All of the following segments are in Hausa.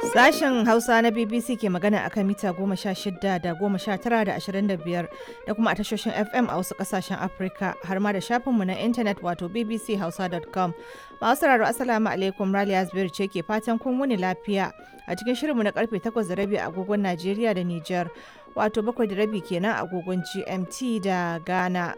Sashen Hausa na BBC ke magana akan mita goma sha shida da goma sha tara da ashirin da biyar da kuma a tashoshin FM a wasu kasashen Afirka har ma da shafinmu na intanet wato bbchausa.com. Masu sauraro Assalamu alaikum Raliya Zubairu ce ke fatan kun wuni lafiya a cikin shirinmu na karfe takwas da rabi a agogon Najeriya da Nijar wato bakwai da rabi kenan a agogon GMT da Ghana.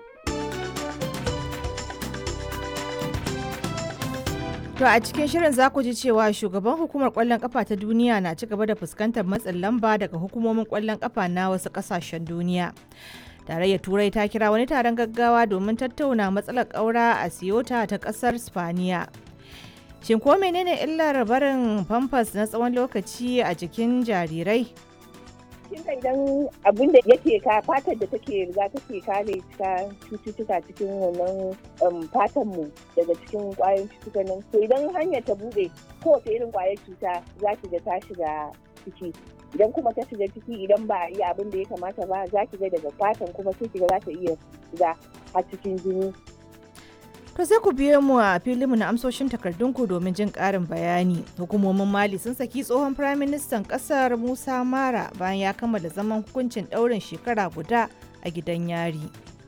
To a cikin shirin za ku ji cewa shugaban hukumar kwallon kafa ta duniya na ci gaba da fuskantar matsin lamba daga hukumomin kwallon kafa na wasu kasashen duniya. Tarayyar Turai ta kira wani taron gaggawa domin tattauna matsalar ƙaura a Siyota ta ƙasar Spaniya. Shin ko menene illar barin famfas na tsawon lokaci a jikin jarirai? kin ga idan abin da yake ka fatar da take riga take kare ta cututtuka cikin wannan fatan mu daga cikin kwayoyin cututtuka nan to idan hanyar ta bude kowace irin kwayar cuta za ki ga ta shiga ciki idan kuma ta shiga ciki idan ba a yi abin da ya kamata ba za ki ga daga fatan kuma sai ki ga za ta iya shiga har cikin jini To sai ku biyo mu a filinmu na amsoshin takardunku domin jin ƙarin bayani. Hukumomin Mali sun saki tsohon Firaministan ƙasar Musa Mara bayan ya kammala zaman hukuncin ɗaurin shekara guda a gidan yari.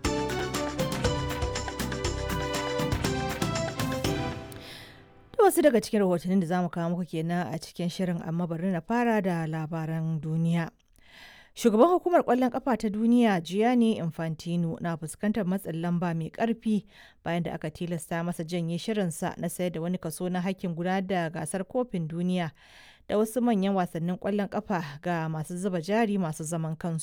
Da wasu daga cikin rahotannin da za mu kawo muku kenan a cikin shirin amma bari na fara da labaran duniya. Shugaban hukumar kwallon kafa ta duniya Gianni Infantino na fuskantar matsin lamba mai karfi bayan da aka tilasta masa janye shirinsa na sayar da wani kaso na hakkin gudanar da gasar kofin duniya da wasu manyan wasannin kwallon kafa ga masu zuba jari masu zaman kansu.